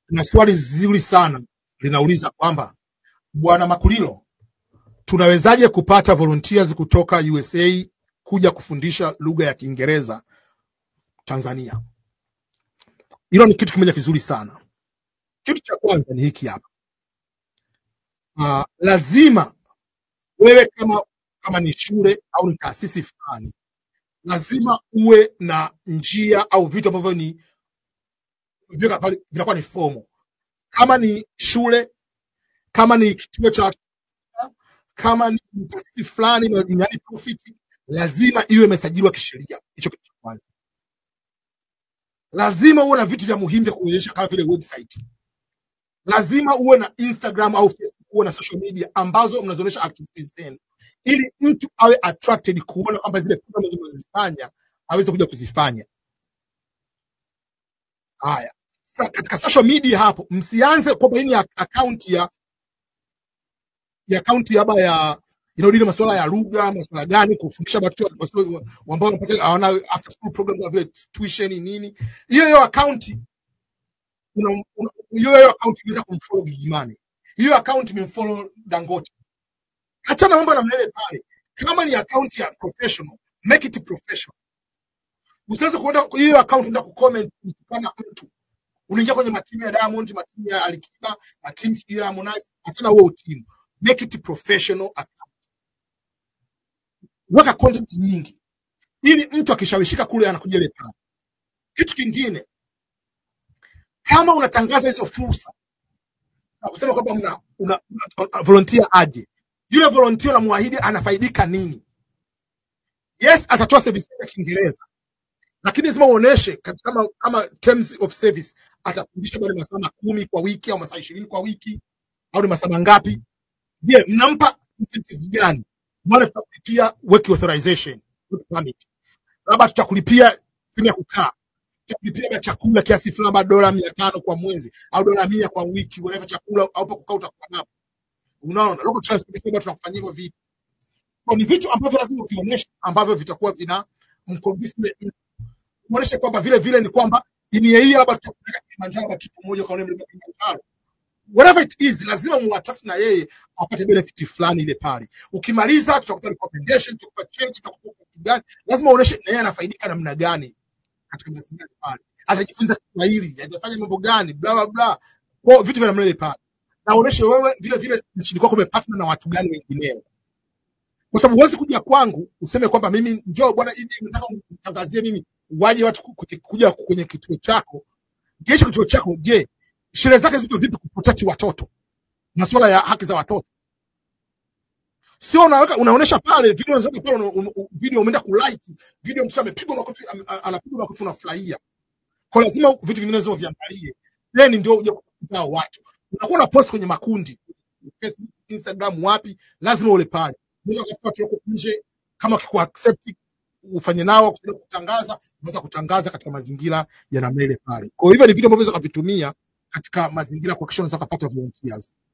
na swali zuri sana linauliza kwamba bwana Makulilo, tunawezaje kupata volunteers kutoka USA kuja kufundisha lugha ya Kiingereza Tanzania? Hilo ni kitu kimoja kizuri sana. Kitu cha kwanza ni hiki hapa. Uh, lazima wewe kama kama ni shule au ni taasisi fulani, lazima uwe na njia au vitu ambavyo ni vinakuwa pale- vinakuwa ni fomo. Kama ni shule, kama ni kituo cha kama ni taasisi fulani na yani profit, lazima iwe imesajiliwa kisheria. Hicho kitu cha kwanza. Lazima uwe na vitu vya muhimu vya kuonyesha kama vile website. Lazima uwe na Instagram au Facebook, uwe na social media ambazo mnazionyesha activities zenu, ili mtu awe attracted kuona kwamba zile program zinazozifanya aweze kuja kuzifanya. Haya, sasa katika social media hapo, msianze kwamba hii ni ac- account ya ya akaunti labda ya inaodili masuala ya lugha, masuala gani, kufundisha watoto wasiwe- ambao wanapata hawana after school program kama vile tuition nini. Hiyo hiyo akaunti una- una- hiyo hiyo akaunti inaweza kumfollow Gigimani, hiyo akaunti imemfollow Dangote. Achana mambo na mlele pale. Kama ni akaunti ya professional, make it professional. Usiweze kuenda hiyo akaunti ndio kucomment kama mtu unaingia kwenye matimu ya Diamond, matimu ya Alikiba, matimu sijui ya Harmonize, achana huo timu, make it professional. Weka content nyingi ili mtu akishawishika kule anakuja ile pale. Kitu kingine, kama unatangaza hizo fursa na kusema kwamba una, una, una volunteer aje, yule volunteer unamwahidi anafaidika nini? Yes, atatoa service ya Kiingereza, lakini lazima uoneshe kat- kama kama terms of service atafundisha bado masaa kumi kwa wiki au masaa ishirini kwa wiki au ni masaa mangapi? Je, mnampa incentive gani? Bwana, tutakulipia work authorization, work permit, labda tutakulipia sehemu ya kukaa tutakulipia labda chakula kiasi fulani, labda dola mia tano kwa mwezi au dola mia kwa wiki, whatever chakula au pa kukaa utakuwa napo. Unaona, local transportation bado tunakufanyia hivyo vitu. Kwa ni vitu ambavyo lazima uvionyeshe ambavyo vitakuwa vina mconvince mtu. Uonyeshe kwamba vile vile ni kwamba ni yeye labda tutakupeleka Kilimanjaro labda kitu moja kwa mlima Kilimanjaro. Whatever it is, lazima muattract na yeye apate benefit fulani ile pale. Ukimaliza tutakupa recommendation, tutakupa change, tutakupa kitu gani. Lazima uonyeshe na yeye anafaidika namna gani katika mazingira pale, atajifunza Kiswahili, atafanya mambo gani, bla bla bla, kwa vitu vya namna ile pale, na uoneshe wewe vile vile nchini kwako umepartner na watu gani wengineo, kwa sababu huwezi kuja kwangu useme kwamba mimi njoo bwana, hivi nataka unitangazie mimi, waje watu ku- ku- kuja kwenye kituo chako. Je, hicho kituo chako, je, sherehe zake ziko vipi kuprotect watoto, masuala ya haki za watoto? Sio unaweka unaonesha pale video unaweka pale una- una- video umeenda kulike video, mtu amepigwa makofi, am- a- anapigwa makofi, unafurahia kwa lazima vitu vingine zio viangalie, then ndio uje kukuta hao watu. Unakuwa na post kwenye makundi Facebook, Instagram, wapi, lazima ule pale. Unaweza kutafuta watu wako nje, kama kiku accept ufanye nao kuja kutangaza, unaweza kutangaza katika mazingira ya namna ile pale. Kwa hivyo ni vitu ambavyo unaweza kuvitumia katika mazingira kuhakikisha unaweza kupata volunteers.